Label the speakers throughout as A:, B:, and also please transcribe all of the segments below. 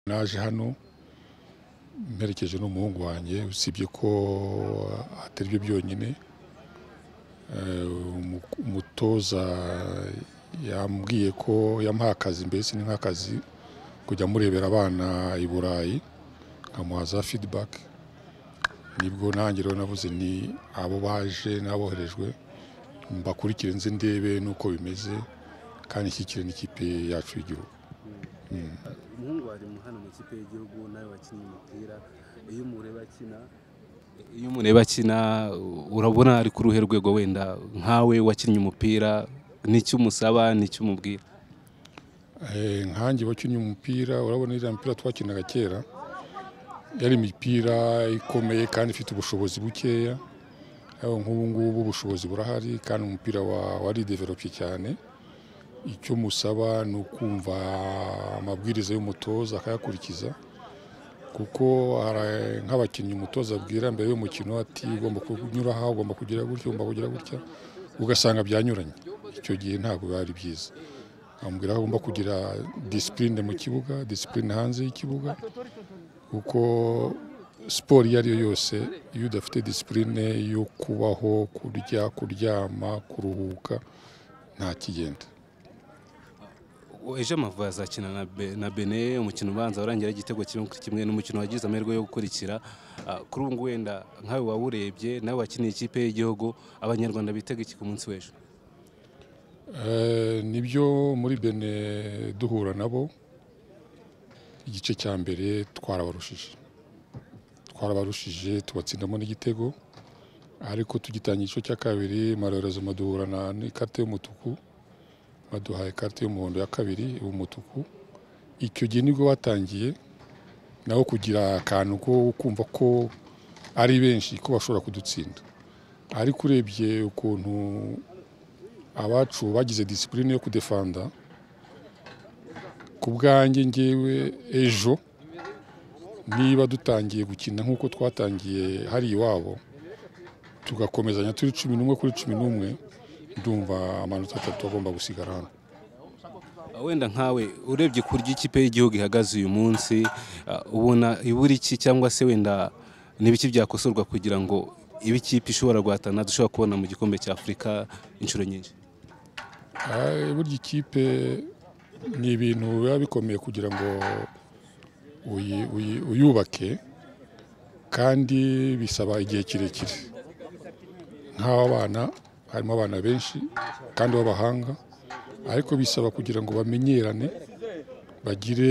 A: naje hano mperekeje n'umuhungu wanjye usibye ko atari byo byonyine eh, umu- umutoza yambwiye ko yamuha akazi mbese ni nk'akazi kujya amurebera abana i burayi nkamuha za feedback nibwo nanjye rero navuze ni abo baje n'aboherejwe mbakurikire nze ndebe n'uko bimeze kandi nshyigikire n'ikipe yacu y'igihugu
B: umuhungu wari mu- hano mu ikipe y'igihugu nawe wakinnye umupira iyo umureba akina iyo umureba akina urabona ari ku ruhe rwego wenda nkawe wakinnye umupira n'icyo umusaba n'icyo umubwira
A: Eh, nkanjye wakinnye umupira urabona iriya mipira twakinaga kera yari imipira ikomeye kandi ifite ubushobozi bukeya ariko nk'ubu ngubu ubushobozi burahari kandi umupira wa- waridevelope cyane icyo musaba ni ukumva amabwiriza y'umutoza akayakurikiza kuko hari nk'abakinnyi umutoza abwira mbere y'umukino ati ugomba kunyura aha ugomba kugira gutya ugomba kugira gutya ugasanga byanyuranye icyo gihe ntabwo biba ari byiza amubwira ko agomba kugira disipurine mu kibuga disipurine hanze y'ikibuga kuko siporo iyo ari yo yose iyo udafite disipurine yo kubaho kurya kuryama kuruhuka nta kigenda
B: ejo amavubi azakina na Be- na bene umukino ubanza warangira igitego kimwe kuri kimwe n'umukino wagize amahirwe yo gukurikira Ah, kuri ubu ngubu wenda nkawe wawurebye nawe wakiniye ikipe y'igihugu abanyarwanda bitega iki ku munsi w'ejo
A: Eh, nibyo muri bene duhura nabo igice cya mbere twarabarushije twarabarushije tubatsindamo n'igitego ariko tugitangira igice cya kabiri marorezo maduhurana n'ikarita y'umutuku baduhaye ikarita y'umuhondo ya kabiri umutuku icyo gihe nibwo batangiye nabo kugira akantu ko kumva ko ari benshi ko bashobora kudutsinda ariko urebye ukuntu abacu bagize disipurine yo kudefanda ku bwanjye ngewe ejo niba dutangiye gukina nk'uko twatangiye hari iwabo tugakomezanya turi cumi n'umwe kuri cumi n'umwe ndumva amanota atatu agomba gusigara hano
B: wenda nkawe urebye ku buryo ikipe y'igihugu ihagaze uyu munsi ah, ubona ibura iki cyangwa se wenda n'ibiki byakosorwa kugira ngo ibe ikipe ishobora guhatana dushobora kubona mu gikombe cya afurika inshuro nyinshi
A: Ah, burya ikipe ni ibintu biba bikomeye kugira ngo uyi- uyi- uyubake kandi bisaba igihe kirekire nk'abana harimo abana benshi kandi b'abahanga ariko bisaba kugira ngo bamenyerane bagire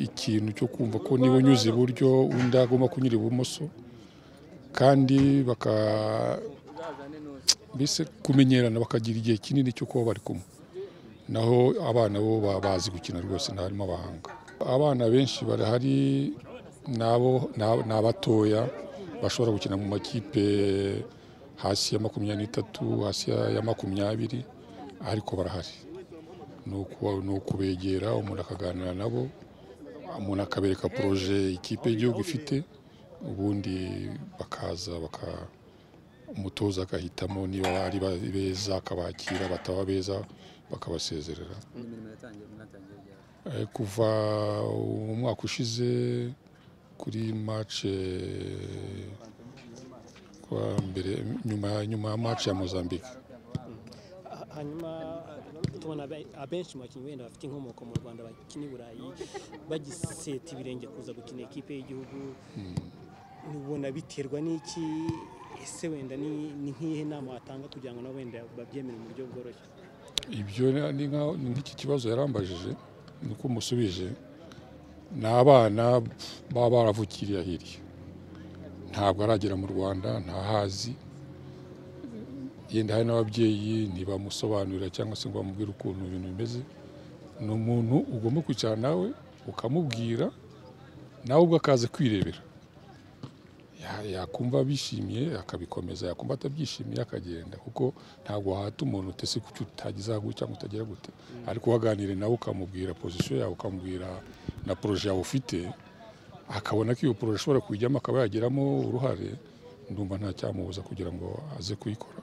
A: ikintu cyo kumva ko niba unyuze iburyo undi agomba kunyura ibumoso kandi baka mbese kumenyerana bakagira igihe kinini cyo kuba bari kumwe naho abana bo baba bazi gukina rwose ntarimo abahanga abana benshi barahari nabo ni abatoya bashobora gukina mu makipe hasi ya makumyabiri n'itatu hasi ya ya makumyabiri ariko barahari ni uku- ni ukubegera umuntu akaganira nabo umuntu akabereka poroje ikipe y'igihugu ifite ubundi bakaza baka umutoza agahitamo niba ari ba- beza akabakira bataba beza bakabasezerera
C: imirimo yatangiye mwatangiye ryari
A: Eh, kuva umwaka ushize kuri mace kwa mbere nyuma nyuma ya mace ya Mozambique
D: Ha- hanyuma tubona abe- abenshi mu bakinnyi wenda bafite inkomoko mu rwanda bakina i burayi bagiseta ibirenge kuza gukina ikipe y'igihugu ubona biterwa n'iki ese wenda ni ni nk'iyihe nama watanga kugira ngo nabo wenda babyemere mu buryo bworoshye
A: ibyo ni- ni nka- ni nk'iki kibazo yarambajije niko musubije ni abana baba baravukiriye hirya ntabwo aragera mu rwanda ntahazi yenda hari n'ababyeyi ntibamusobanurira cyangwa se ngo bamubwire ukuntu ibintu bimeze ni umuntu ugomba kwicara nawe ukamubwira nawe ubwo akaza kwirebera Ya- yakumva bishimiye akabikomeza yakumva atabyishimiye akagenda kuko ntabwo wahata umuntu utese kucyo utagize gute cyangwa utagira gute ariko waganire nawe ukamubwira pozisiyo yawe ukamubwira na poroje yawe ufite akabona ko iyo poroje ishobora kuyijyamo akaba yageramo uruhare ndumva nta cyamubuza kugira ngo aze kuyikora